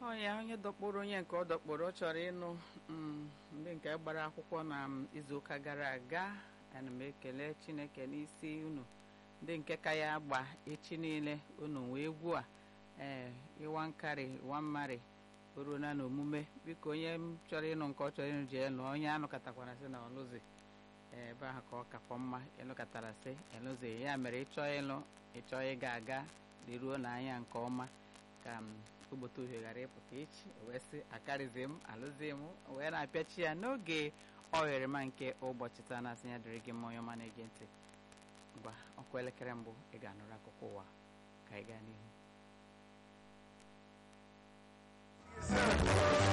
ọnya onye dọkpụrụ onye nke ọ dọkpụrụ ọ chọrọ ịnụ mm, ndị nke gbara akwụkwọ na mm, izuụka gara aga ana m ekele chineke n'isi unu ndị nke ka ya gba echi niile unu wee egwu a ee ịwa nkari ịwa mmari oruona n'omume biko onye m chọrọ ịnụ nke ọ chọrọ ịnụ jee nụ onye anụkọtakwara sị na ọlụzi ee, ebe ahụ ka ọ kakwa mma ịlụkọtara sị ịlụzi ya mere ịchọọ ịlụ ịchọọ ịga aga leruo n'anya nke ọma ka m ogbote uhie ghara ịpụta echi wee sị akarịzi m alụzi m wee na-apịachi ya n'oge ọgherema nke ụbọchị taa na-asị ya dịrị gị mma onye ọma na-ege ntị ngwa ọkụ elekere mbụ ị ga-anụrụ akụkọ ụwa ka ị gaa n'ihu